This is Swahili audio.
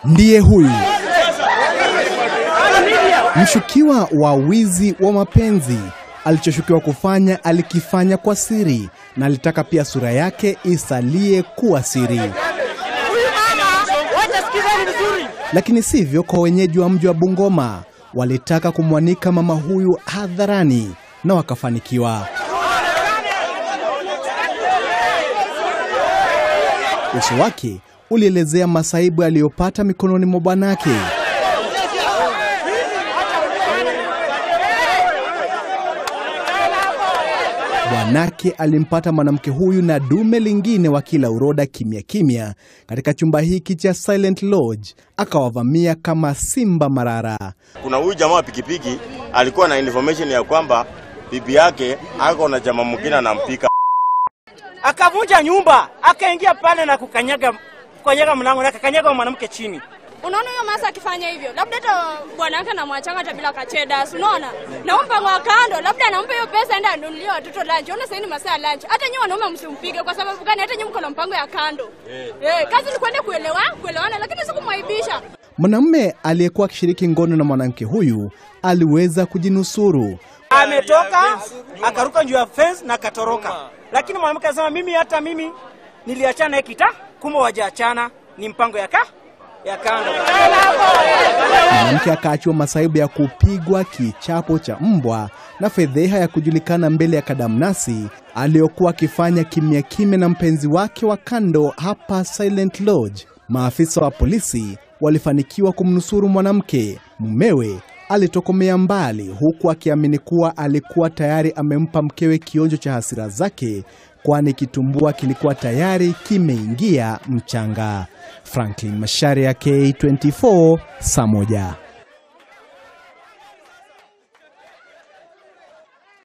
ndiye huyu mshukiwa wa wizi wa mapenzi. Alichoshukiwa kufanya alikifanya kwa siri, na alitaka pia sura yake isalie kuwa siri. Lakini sivyo kwa wenyeji wa mji wa Bungoma. Walitaka kumwanika mama huyu hadharani na wakafanikiwa. Uso wake ulielezea masaibu aliyopata mikononi mwa bwanake. Bwanake alimpata mwanamke huyu na dume lingine wakila uroda kimya kimya katika chumba hiki cha Silent Lodge, akawavamia kama simba marara. Kuna huyu jamaa wa pikipiki alikuwa na information ya kwamba bibi yake ako na jamaa mwingine anampika. akavunja nyumba akaingia pale na kukanyaga kukanyaga mlango na akakanyaga mwanamke chini. Unaona huyo masa akifanya hivyo, labda hata bwanake anamwachanga hata bila kacheda, si unaona? Na huyo mpango wa kando, labda anampa hiyo pesa enda anunulie watoto lunch. Ona sasa ni masaa ya lunch. Hata nyinyi wanaume msimpige kwa sababu gani? Hata nyinyi mko na mpango ya kando. Eh, kazi ni kwenda kuelewa, kuelewana lakini si kumwaibisha. Mwanamume aliyekuwa akishiriki ngono na mwanamke huyu aliweza kujinusuru. Ametoka akaruka juu ya fence na akatoroka, lakini mwanamke anasema mimi, hata mimi niliachana naye kita, kumbe wajaachana, ni mpango ya ka ya kando. Mwanamke akaachiwa masaibu ya kupigwa kichapo cha mbwa na fedheha ya kujulikana mbele ya kadamnasi aliyokuwa akifanya kimya kimya na mpenzi wake wa kando hapa Silent Lodge. Maafisa wa polisi walifanikiwa kumnusuru mwanamke. Mumewe alitokomea mbali, huku akiamini kuwa alikuwa tayari amempa mkewe kionjo cha hasira zake, kwani kitumbua kilikuwa tayari kimeingia mchanga. Franklin Masharia, K24, saa moja.